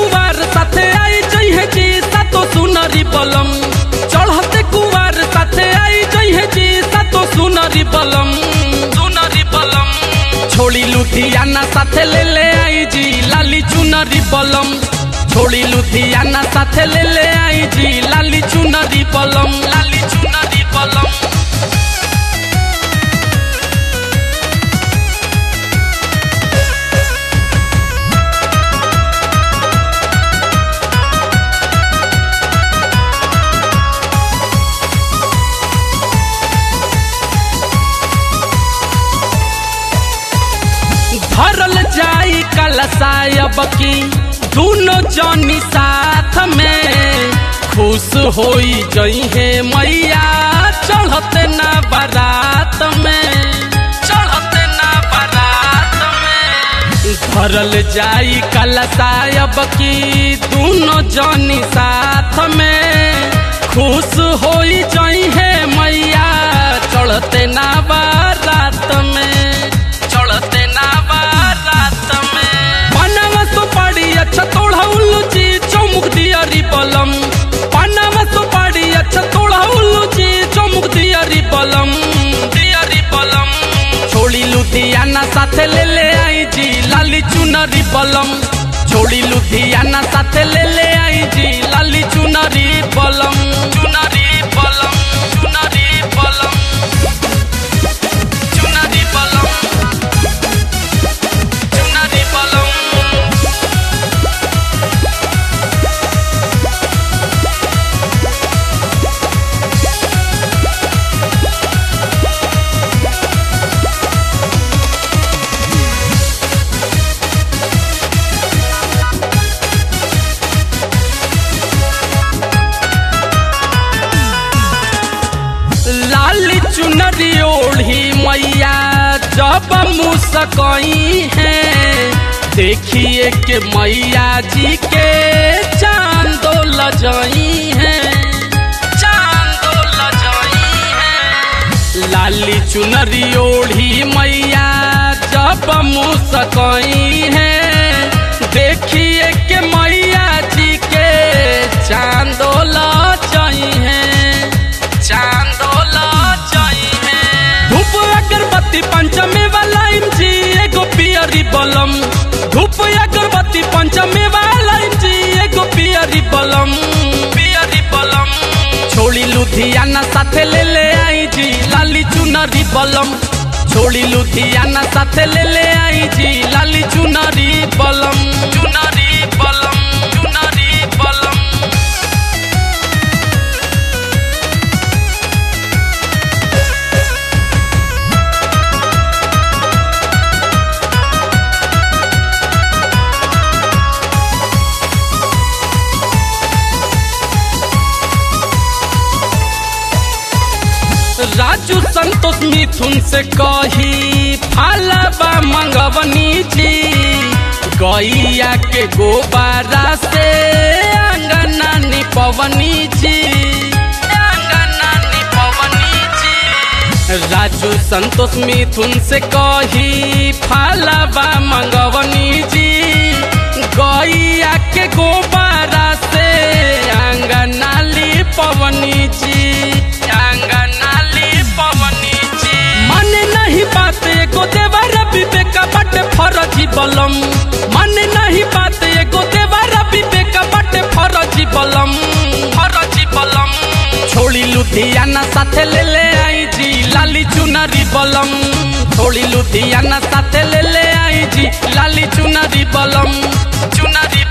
कुवार साथे आई जइहे जी सातो सुनरी बलम चढ़ते कुवार साथे आई जइहे जी सातो सुनरी बलम सुनरी बलम छोड़ी लुधियाना साथे ले ले आई जी लाली चुनरी बलम छोड़ी लुधियाना साथे ले ले आई जी लाली चुनरी बलम लाली चुनरी बलम भरल जाई कलसायब की दोनों जनी साथ में खुश होई जइहे मैया चढ़ते ना बारात में चढ़ते ना बारात में भरल जाई कलसायब की दोनों जनी साथ में खुश होई जइहे मैया चढ़ते ना बारात में चढ़ते ना बारात में पनावा सुपारी अच्छा तोड़ा उल्लू जी चौमुख दियारी बलम पनावा सुपारी अच्छा तोड़ा उल्लू जी चौमुख दियारी बलम दियारी बलम छोड़ी लुधियाना साथे ले ले आई जी लाली चुनरी बलम छोड़ी लुधियाना साथे ले ले आई जी लाली चुनरी बलम चुनरी बलम चुनरी बलम चुनरी बलम चुनरी बलम लाली चुनरी ओढ़ी मैया जब मुस्कई है देखिए के मैया जी के चांदो लजई है चांदो लजई है लाली चुनरी ओढ़ी मैया जब मुस्कई है देखिए के मैया जी के चांदो लजई है चांदोला चाहिए धूप अगरबत्ती पंचमी वाला जी एगो पियरी बलम धूप अगरबत्ती पंचमी वाला जी एगो पियरी बलम पियरी बलम छोड़ी लुधियाना साथे ले ले आई जी लाली चुनरी बलम छोड़ी लुधियाना साथे ले ले आई जी लाली चुनरी बलम चुनरी बलम चुनरी बलम राजू संतोष मिथुन से कही फालबा मंगवनी जी गैया के गोबारा से अंगना निपवनी जी अंगना निपवनी जी राजू संतोष मिथुन से कही फालबा मंगवनी जी गैया के गोबारा से अंगना लिपवनी जी अंगना लिपवनी जी मन नहीं बात एगो देवर विवेक बट फरजी बलम मन नहीं बात एगो देवर विवेक बट फरजी बलम फरजी बलम छोड़ी लुधियाना साथे ले ले आई जी लाली चुनरी बलम छोड़ी लुधियाना साथे ले ले आई जी लाली चुनरी बलम चुनरी